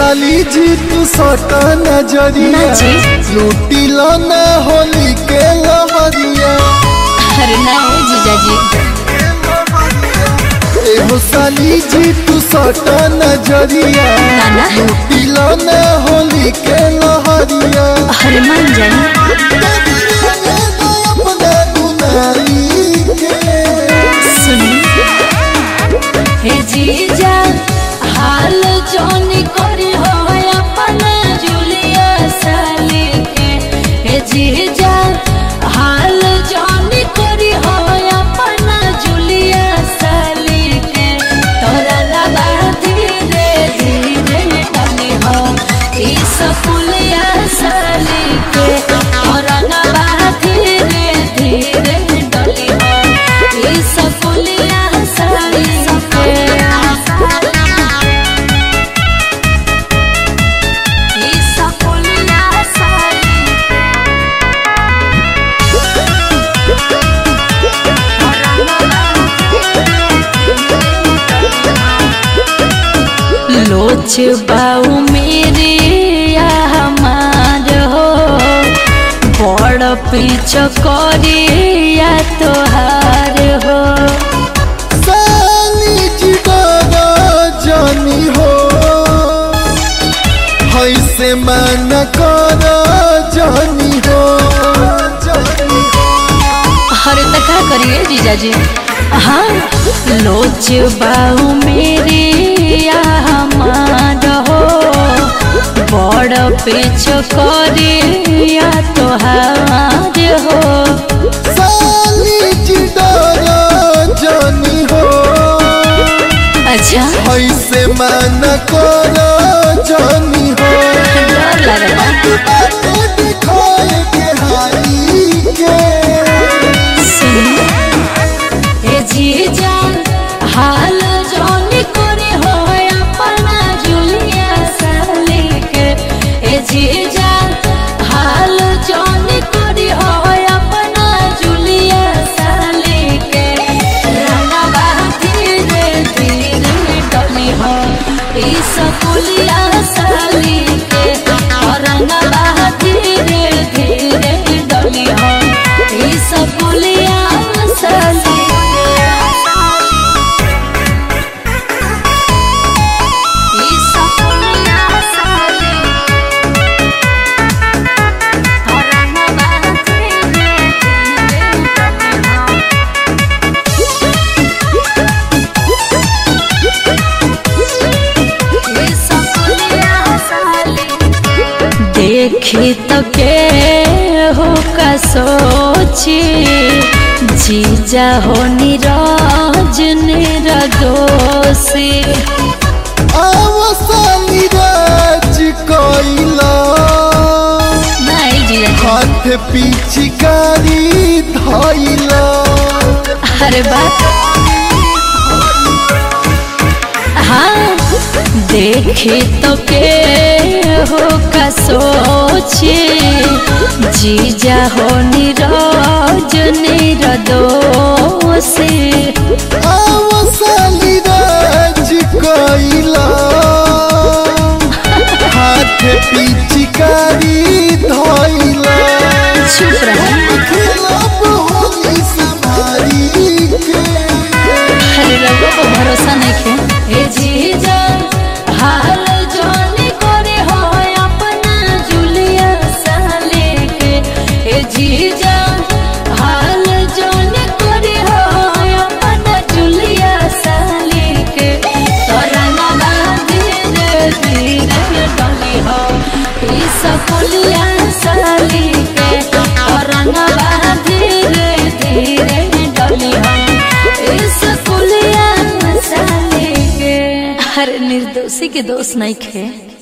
साली जी तू सटा नजरिया ना जी। लूटी लो ना होली के लहरिया अरे ना हो जीजाजी एहो साली जी तू सटा नजरिया ना ना लूटी लो ना होली के लहरिया अरे मान जाए अपना दुनाई के सुनी हे जीजा हाल जोन करी हो अपन जुलिया साली के हे जीजा हाल जोन करी हो अपन जुलिया साली के तोरा लगा धीरे धीरे डली हो ई सकुलिया साली के तोरा लगा धीरे धीरे डली हो ई सकुलिया साली के ई सकुलिया साली लोच बाऊ मेरे या हमार हो बड़ पीछ करे या तोहार हो साली जी डरा जानी हो हैसे मन कर जानी हो जानी हो अरे तो क्या करिए जीजाजी हाँ लोच बाऊ मेरे या हमार हो बड़ पीछ करे या तोहार हो साली जी डरा जानी हो अच्छा हैसे मन कर जानी हो डर लगता दिखाए के हाई के हे जीजा हाल जोन करे हो अपना जुलिया साली के हे जीजा हाल जोन करे हो अपना जुलिया साली के रंगवा धीरे धीरे डली हो ई सकुलिया साली के रंगवा धीरे धीरे डली हो ई सकुलिया साली ई सकुलिया साली रंगवा धीरे धीरे डली हो देखी तो के हो का सोची जीजा हो निराज निरदोषी आवसाली राज कोइला नहीं जीजा हाथ पिचकारी धइला अरे बात हाँ देखी तो के हो का सोची जीजा हो निराज निरदोषी आवसाली राज कोइला हाथ पिचकारी धइला चुप रहा खिलाफ होली संभारी के अरे रघु को भरोसा नहीं खे हे जीजा हाल जोनी करे हो अपना जुलिया साले के हे जीजा हाल जोनी करे हो अपना जुलिया साले के तोरा नाना धीरे धीरे डली हो ई सकुलिया साली के तोरा नाना धीरे धीरे डली हो इस कुलिया साले के हर निर्दोषी के दोष नहीं खे